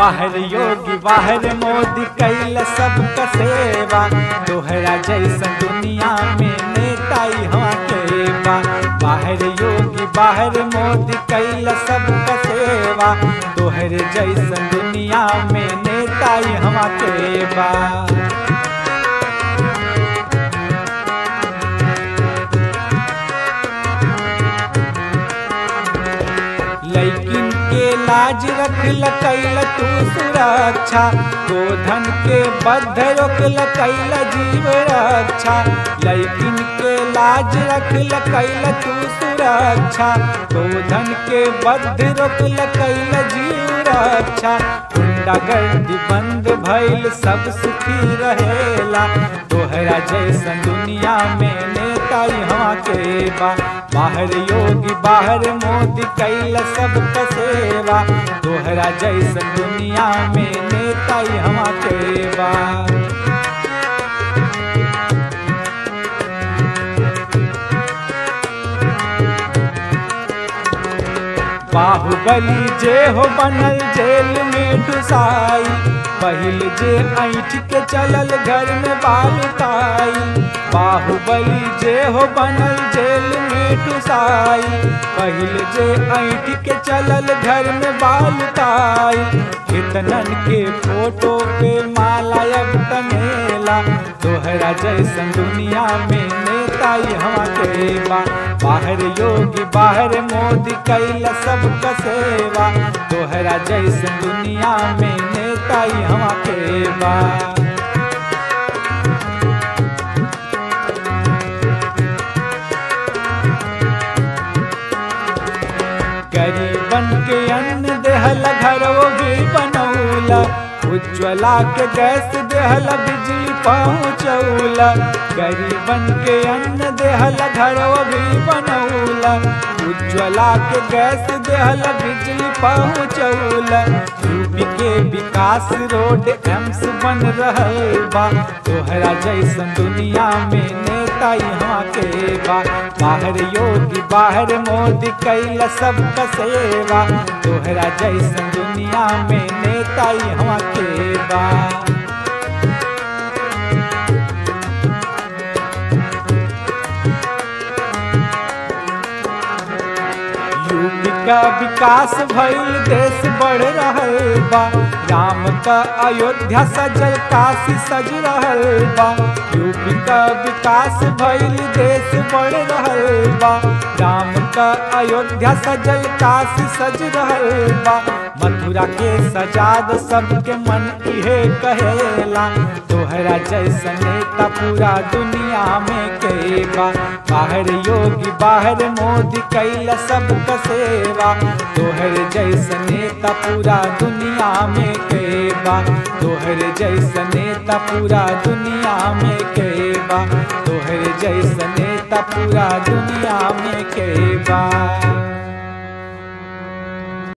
बाहर योगी बाहर मोदी कैल सबका सेवा तोहरा जैसन दुनिया में नेताई हवा के बा बाहर योगी बाहर मोदी कैल सबका सेवा तोहर जैसन दुनिया में नेताई हवा के बा लैकिन के लाज रखल कैल तू सुरक्षा गोधन के बद्ध रोकल कैल जीव रक्षा लैकिन के लाज रखल कैल तू सुरक्षा गोधन के बद्ध रोकल कैल जीव रक्षा गुंडागर्दी बंद भइल सब सुखी रहेला तोहरा जैसन दुनिया में नेताई हवा के बा बाहर योगी बाहर मोदी कैल सबका सेवा तोहरा जैसन दुनिया में नेताई हवा के बा बाहुबली जे हो बनल जेल में डुसाई पहिल जे ऐठ के चलल घर में बालुताई बाहुबली जे हो बनल जेल में डुसाई पहिल जे ऐठ के चलल घर में बालुताई कितनन के फोटो पे माला अब टंगेला तोहरा जैसन दुनिया में नेताई हवा के बा बाहर योगी बाहर मोदी कैल सबका सेवा तोहरा जैसन दुनिया में नेताई हवा के बा गरीबन के अन्न देहल घर वो भी बनौला उज्ज्वला के गैस देहल बिजली पहुँचौला गरीबन के अन्न देहल घर वो भी बनौला उज्ज्वला के गैस देहल बिजली पहुँचौला यूपी के विकास रोड एम्स बन रहल बा तोहरा जैसन दुनिया में नेता यहाँ के बा बाहर योगी बाहर मोदी कैल सबका सेवा तोहरा जैसन दुनिया में नेता यहाँ के बा यूपी का विकास भइल देश बढ़ रहल बा राम का अयोध्या सजल काशी सज रहल बा यूपी का विकास भइल देश बढ़ रहल बा राम का अयोध्या सजल काशी सज रहल बा मथुरा के सजाद सबके मन इहे कहेला तोहरा जैसन नेता पूरा दुनिया में के बा बाहर योगी बाहर मोदी कैला सबका सेवा तोहर जैसन नेता पूरा दुनिया में के बा तोहर जैसन नेता पूरा दुनिया में के बा तोहर जैसन नेता पूरा दुनिया में के बा